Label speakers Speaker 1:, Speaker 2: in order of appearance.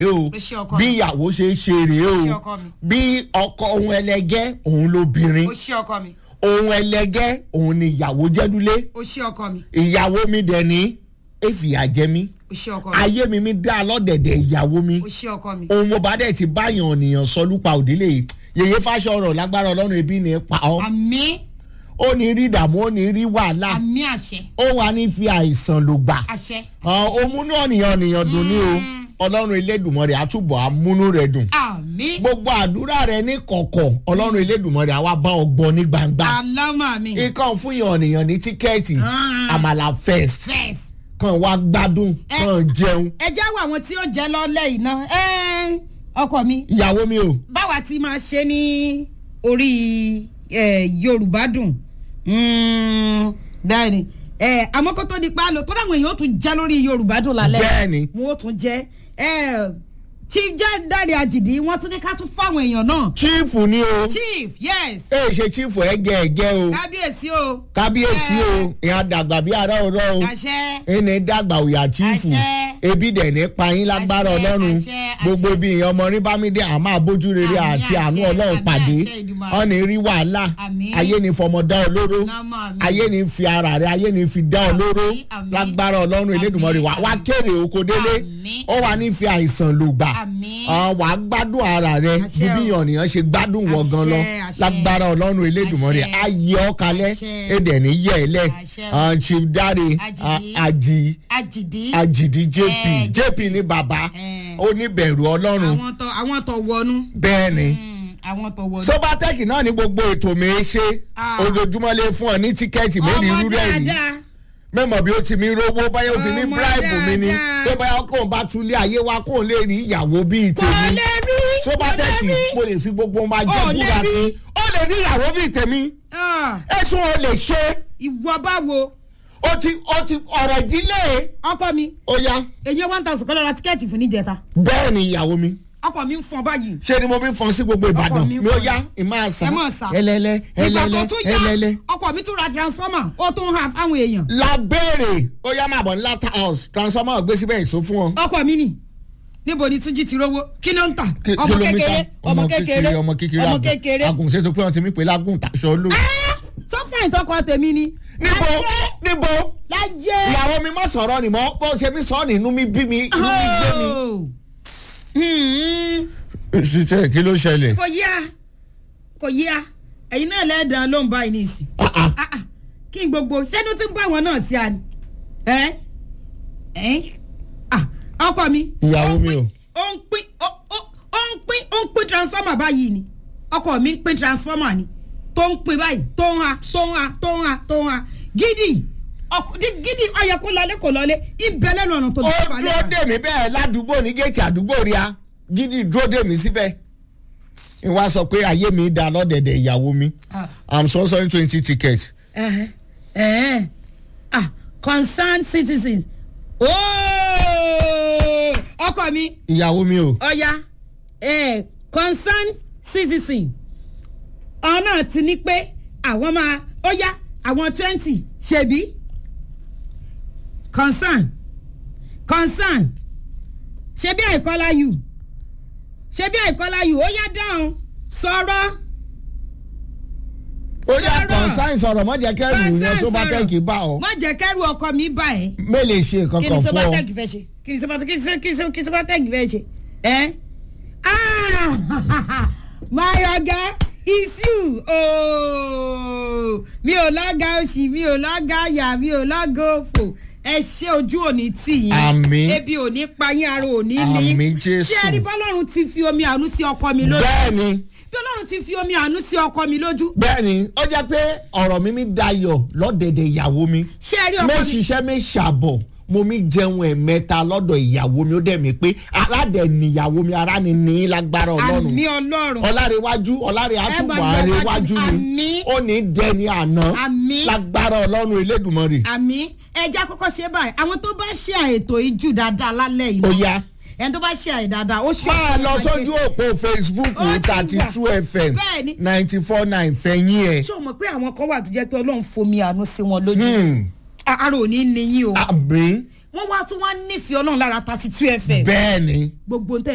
Speaker 1: o
Speaker 2: Ó ṣe ọkọ
Speaker 1: bí
Speaker 2: mi.
Speaker 1: ìyàwó ṣe é ṣe rèé
Speaker 2: Ó ṣe
Speaker 1: o
Speaker 2: ọkọ mi.
Speaker 1: bí ọkọ ohun ẹlẹgẹ́ òun lóbìnrin
Speaker 2: ó ṣe ọkọ mi
Speaker 1: ohun ẹlẹgẹ́ òun ni ìyàwó jẹ́dúlé
Speaker 2: ó ṣe ọkọ mi
Speaker 1: ìyàwó mi dẹ̀ ní èfìyà jẹ mí
Speaker 2: ó ṣe ọkọ mi
Speaker 1: ayé mi mi dá lọ́dẹ̀dẹ̀ ìyàwó mi
Speaker 2: ó ṣe ọkọ mi
Speaker 1: ohun mo bá dẹ̀ ti báyàn ènìyàn sọ lúpa òdílé yìí yèyé fáṣọrọ̀ lágbára ọlọ́run ebi ní pa ọ́
Speaker 2: àmì
Speaker 1: ó ní rí ìdààmú ó ní rí wàhálà
Speaker 2: àmì àṣẹ
Speaker 1: ó wà ní fi àìsàn ló gbà
Speaker 2: àṣẹ
Speaker 1: òmùnú ọ̀nìyàn ọ̀nìyàn dùn ní o ọlọ́run elédùnmọ̀rẹ̀ àtúbọ̀ amúnú rẹ̀ dùn
Speaker 2: àmì
Speaker 1: gbogbo àdúrà rẹ ní kọ̀kọ̀ ọlọ́run elédùnmọ̀rẹ̀ àwa bá ọ gbọ́ ní gbangba
Speaker 2: alámà mi
Speaker 1: ikán fún yàn ọ̀nìyàn ní tíkẹ́ẹ̀tì
Speaker 2: Ah.
Speaker 1: àmàlà first
Speaker 2: fẹs
Speaker 1: kan wá gbádùn
Speaker 2: Eh.
Speaker 1: kan jẹun
Speaker 2: ẹ já wo àwọn tí ó jẹ lọ́lẹ̀ iná ẹ ọkọ mi
Speaker 1: ìyàwó mi o
Speaker 2: báwa ti máa ṣe ní orí eh, yorùbá dùn Mm, bẹ́ẹ̀ ni Eh, àmọ́ kó tó di pa lò tó dáwọn èèyàn ó tún jẹ́ lórí yorùbá dùn lálẹ́
Speaker 1: Bẹ́ẹ̀ ni.
Speaker 2: wọn ó tún jẹ́ Eh, chief jáde àjìdí wọ́n tún ní ká tún fáwọn èèyàn náà
Speaker 1: chief ni o
Speaker 2: chief yes
Speaker 1: ẹ ṣe chief ẹgẹ ẹgẹ o
Speaker 2: kábíyèsí o
Speaker 1: kábíyèsí o ìhà dàgbà bí ara ọ̀rọ̀ o
Speaker 2: àṣẹ
Speaker 1: ẹni dàgbà òyà chief
Speaker 2: Àṣẹ.
Speaker 1: ebi dẹ̀ ní payín lágbára
Speaker 2: Àṣẹ,
Speaker 1: ọlọ́run
Speaker 2: àṣẹ, àṣẹ.
Speaker 1: gbogbo ibi ìyẹn ọmọ rí bámídé àmọ́ àbójú rere
Speaker 2: Àmín,
Speaker 1: àti àánú
Speaker 2: àṣẹ,
Speaker 1: ọlọ́run
Speaker 2: àmín,
Speaker 1: pàdé
Speaker 2: àṣẹ, Èdùmàrè.
Speaker 1: ọ̀nì rí wàhálà
Speaker 2: Àmín.
Speaker 1: ayé ni fọmọdá olóró
Speaker 2: Nọ́mọ̀ mi.
Speaker 1: ayé ni fi ara rẹ ayé ni fi dá
Speaker 2: Àmín,
Speaker 1: olóró
Speaker 2: àmín.
Speaker 1: lágbára ọlọ́run elédùnmọ́rẹ́ wà wá
Speaker 2: àmín.
Speaker 1: kéré oko délé
Speaker 2: Àmín.
Speaker 1: ó wà ní fi àìsàn lò gbà
Speaker 2: Àmín.
Speaker 1: Ah, wàá gbádùn ara rẹ
Speaker 2: Àṣẹ
Speaker 1: ju bí
Speaker 2: o.
Speaker 1: yànnìyàn ṣe gbádùn wọ gan lọ
Speaker 2: Àṣẹ, àṣẹ.
Speaker 1: lágbára ọlọ́run elédùnmọ́rẹ́
Speaker 2: Àṣẹ.
Speaker 1: ayé ọ̀kalẹ̀
Speaker 2: Àṣẹ.
Speaker 1: èdè ní yẹ̀ẹ́lẹ̀
Speaker 2: Àṣẹ o.
Speaker 1: chief dare
Speaker 2: Àjìdí.
Speaker 1: àjì
Speaker 2: àjìdí
Speaker 1: àjìdí jp
Speaker 2: Eh,
Speaker 1: jp ní bàbá
Speaker 2: Eh.
Speaker 1: oníbẹ̀rù ọlọ́run
Speaker 2: àwọn tó àwọn tó wọnú
Speaker 1: bẹ́ẹ̀ ni
Speaker 2: Mm, àwọn tó wọnú.
Speaker 1: sobatec náà ní gbogbo ètò mi ṣe
Speaker 2: Ah.
Speaker 1: ojoojúmọ́ lè fún ọ ní tíkẹ́ẹ̀tì mẹ́rin
Speaker 2: ọmọ
Speaker 1: irú rẹ̀ rí
Speaker 2: dáadáa
Speaker 1: mẹ́mọ̀ bí ó ti mi rówó báyọ̀ ó fi ní
Speaker 2: Ọmọ
Speaker 1: bíráìbù mi ni
Speaker 2: dáadáa.
Speaker 1: pé báyọ̀ kóun bá tún lé ayé wa kóun lè rí ìyàwó bíi
Speaker 2: kò
Speaker 1: tèmi
Speaker 2: lè rí
Speaker 1: sobatec
Speaker 2: kò lè rí.
Speaker 1: mo lè fi gbogbo ọmọ ajé
Speaker 2: Ó lè
Speaker 1: búra
Speaker 2: rí.
Speaker 1: sí ó lè rí ìyàwó bíi tèmi
Speaker 2: Ah,
Speaker 1: ẹ̀sùn ò lè ṣe
Speaker 2: ìwọ báwo
Speaker 1: ó ti ó ti ọ̀rọ̀ ìdílé
Speaker 2: ọkọ mi
Speaker 1: ó yá
Speaker 2: èyí one thousand kọ́lọ́ ra tíkẹ́ẹ̀tì fún níjẹta
Speaker 1: bẹ́ẹ̀ ni ìyàwó mi
Speaker 2: ọkọ mi ń fọn báyìí
Speaker 1: ṣé ni mo fi ń fọn sí gbogbo ìbàdàn
Speaker 2: mi ń
Speaker 1: mi ó
Speaker 2: fọn.
Speaker 1: yá ìmọ̀ àṣà
Speaker 2: ẹ mọ̀ sá
Speaker 1: ẹlẹ́lẹ́
Speaker 2: ìgbà tó
Speaker 1: ẹlẹ́lẹ́
Speaker 2: tún yá
Speaker 1: ẹlẹ́lẹ́.
Speaker 2: ọkọ mi tún ra transformer ó tún ha fáwọn èèyàn
Speaker 1: lábẹ́rẹ̀ ó yá máa bọ̀ ní lata house transformer gbé síbẹ̀ èso fún wọn.
Speaker 2: ọkọ mi nì níbo ni túnjí ti rówó kí ló ń tà
Speaker 1: Kí-
Speaker 2: ọmọ
Speaker 1: kìlómítà,
Speaker 2: kékeré ọmọ kékeré
Speaker 1: ọmọ kékeré
Speaker 2: ọmọ
Speaker 1: àgùn-
Speaker 2: kékeré
Speaker 1: àgùn ṣètò pé wọn ti mí pé lágùn tàṣọ ló.
Speaker 2: sọfún ìtọkọ tèmi ni.
Speaker 1: níbo níbo
Speaker 2: lájẹ.
Speaker 1: ìyàwó mi má sọ̀rọ̀ ni mọ́ bó ṣe mí sọ ọ́ nínú mi bí mi inú mi gbé mi. ṣiṣẹ́ kí ló ṣẹlẹ̀.
Speaker 2: kò yá kò yá ẹ̀yin náà lẹ́ẹ̀dán ló ń bá yín ní ìsìn.
Speaker 1: Ah, ah.
Speaker 2: Ah, ah. kí n gbogbo ṣẹ́nu tí ń bá wọn náà sí a ni. ẹ́ ẹ́ ah ọkọ mi.
Speaker 1: Ìyàwó
Speaker 2: ó ń
Speaker 1: mi
Speaker 2: pín-
Speaker 1: o.
Speaker 2: ó ń pín ó ó- ó ń pín ó ń pín transformer báyìí ni ọkọ mi ń pín transformer ni tó ń pín báyìí tó ń ha tó ń ha tó ń ha tó ń ha gidi ọkọ di- gidi ọyẹ kó lọlé kó lọlé ibẹ lẹnu ọ̀nà tó
Speaker 1: ó
Speaker 2: dé balẹ̀
Speaker 1: dúró dè mí bẹ́ẹ̀ ládùúgbò ní géètì àdúgbò rí a gidi dúró dè mí síbẹ̀. ìwà sọ pé ayé mi dá lọ́dẹ̀dẹ̀ ìyàwó mi
Speaker 2: Ah.
Speaker 1: i'm sponsoring twenty tickets.
Speaker 2: ẹ̀hẹ́n, ẹ̀hẹ́n. ah concerned citizens ooo ọkọ mi
Speaker 1: ìyàwó mi o.
Speaker 2: ọya eh, concerned citizen ọ̀nà ti ní pé àwọn máa ọya àwọn twenty ṣebí concern concern ṣebí àìkọ́lá yù ṣebí àìkọ́lá yù ó yá dáhùn sọ̀rọ̀
Speaker 1: ó yà
Speaker 2: Sọ̀rọ̀.
Speaker 1: consign sọ̀rọ̀ mọ́ jẹ́ kẹ́rù yẹn
Speaker 2: Concern
Speaker 1: sobatec
Speaker 2: sọ̀rọ̀.
Speaker 1: bá ọ.
Speaker 2: má jẹ́ kẹ́rù ọkọ mi bá ẹ̀.
Speaker 1: mélèé ṣe
Speaker 2: kí
Speaker 1: kankan
Speaker 2: ni
Speaker 1: fún ọ.
Speaker 2: sobatec fẹ́ ṣe kí ni sobatec kí ni kí ni kí ni sobatec fẹ́ ṣe ẹ́ ah my oga is you ooo mi ò lọ́gà òṣì mi ò lọ́gà àyà mi ò lọ́gà òfò ẹ ṣe ojú òní tì yín
Speaker 1: Àmín.
Speaker 2: ebi òní pa yín ara òní ní
Speaker 1: Àmín, Jésù.
Speaker 2: ṣé ẹ rí bọ́lọ́run ti fi omi àánú sí ọkọ mi lójú
Speaker 1: bẹ́ẹ̀ni
Speaker 2: bí ọlọ́run ti fi omi àánú sí ọkọ mi lójú
Speaker 1: bẹ́ẹ̀ni ó jẹ́ pé ọ̀rọ̀ mi mi dayọ̀ lọ́dẹ̀dẹ̀ ìyàwó mi.
Speaker 2: ṣé ẹ rí ọkọ mi
Speaker 1: mẹ́ṣiṣẹ́ mi ṣàbọ̀ mo mi jẹun ẹ̀mẹ́ta lọ́dọ̀ ìyàwó mi ó dẹ̀ mí pé aládẹ̀ níyàwó mi ara ni ní lágbára ọlọ́run.
Speaker 2: àmì ọlọ́run
Speaker 1: ọlárẹ̀wájú ọlárẹ̀ àtúbọ̀
Speaker 2: máa lọ
Speaker 1: àrẹ̀wájú
Speaker 2: wájú.
Speaker 1: ni
Speaker 2: Àmín.
Speaker 1: ó ní dẹni àná
Speaker 2: Àmín.
Speaker 1: lágbára ọlọ́run elédùnmọ́rì.
Speaker 2: àmì ẹja kọ́kọ́ ṣe báyìí àwọn tó bá ṣe àètò ìjù dáadáa lálẹ́ yìí
Speaker 1: ó
Speaker 2: náà,
Speaker 1: yá
Speaker 2: ẹni tó bá ṣe àì dáadáa ó ṣe
Speaker 1: máa lọ sójú òpó facebook
Speaker 2: Ó ti
Speaker 1: thirty two
Speaker 2: wà.
Speaker 1: fm
Speaker 2: Bẹ́ẹ̀ni.
Speaker 1: ninety four nine fẹ̀yìn ẹ̀.
Speaker 2: ṣé o mọ̀ pé àwọn kan wà tó jẹ́ pé ọlọ́run fomi àánú sí wọn lójú
Speaker 1: Hmm.
Speaker 2: ara ò ní ní yín o
Speaker 1: àmì
Speaker 2: wọ́n wá tún wá nífẹ̀ẹ́ ọlọ́run lára thirty two fm
Speaker 1: bẹ́ẹ̀ ni
Speaker 2: gbogbo ń tẹ́